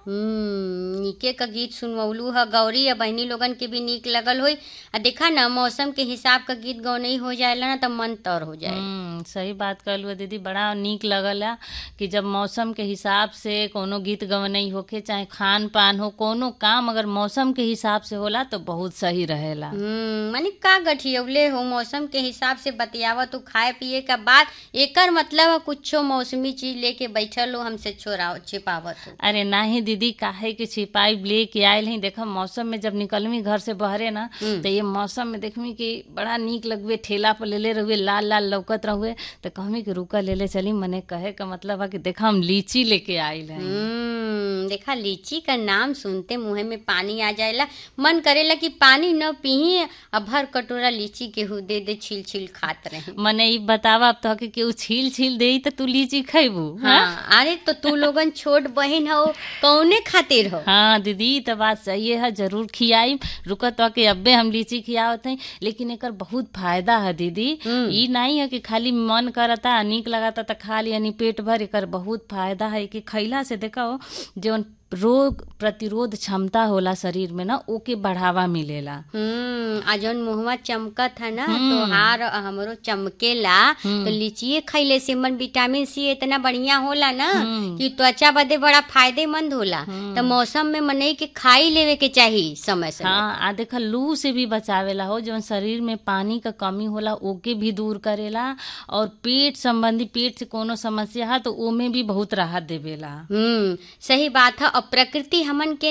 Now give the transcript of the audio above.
हम्म नीके का गीत सुनवलू ह गौरी या बहनी लोगन के भी नीक लगल होई आ देखा ना मौसम के हिसाब का गीत गौनई हो जाएला ना त मन तर हो जाए हम्म सही बात कहलू दीदी बड़ा नीक लगला कि जब मौसम के हिसाब से कोनो गीत गवनई होखे चाहे खान पान हो कोनो काम अगर मौसम के हिसाब से होला तो बहुत सही रहेला हम्म माने का गठियवले हो मौसम के हिसाब से बतियावा तू खाए पिए का बाद एकर मतलब है कुछो मौसमी चीज लेके बैठल हो हमसे छोरा छिपावत हो अरे नाही दीदी काहे के छिपाई लेके आयल ही देखा मौसम में जब निकलमी घर से बहरे ना तो ये मौसम में देखमी कि बड़ा नीक लगवे ठेला पर लेले रहुए लाल लाल लौकत रहुए तो कहमी कि रुका लेले चली मने कहे का मतलब है कि देखा हम लीची लेके आयल हैं हम्म देखा लीची का नाम सुनते मुंह में पानी आ जाएला मन करेला कि पानी न पीही अब भर कटोरा लीची केहू दे दे छील छील खात रहे मने ई बतावा अब तो कि केहू छील छील देई तो तू लीची खैबू हाँ अरे तो तू लोगन छोट बहन हो कौने खातिर हो हाँ दीदी ई तो बात सही है जरूर खियाई रुकत तो कि अब्बे हम लीची खियावत हैं लेकिन एकर बहुत फायदा है दीदी ई नहीं है कि खाली मन करता नीक लगाता तो खा ली यानी पेट भर एकर बहुत फायदा है कि खैला से देखो जौन रोग प्रतिरोध क्षमता होला शरीर में ना ओके बढ़ावा मिलेला हम्म आ जौन मुहवा चमकत है ना तो हार हमरो चमकेला तो लीचिए खैले से मन विटामिन सी इतना बढ़िया होला ना कि त्वचा बदे बड़ा फायदेमंद होला तो मौसम में मनई के खाई लेवे के चाहिए समय से हाँ आ देखा लू से भी बचावेला हो जौन शरीर में पानी का कमी होला ओके भी दूर करेला और पेट संबंधी पेट से कोनो समस्या है तो ओमे भी बहुत राहत देवेला हम्म सही बात है और प्रकृति हमन के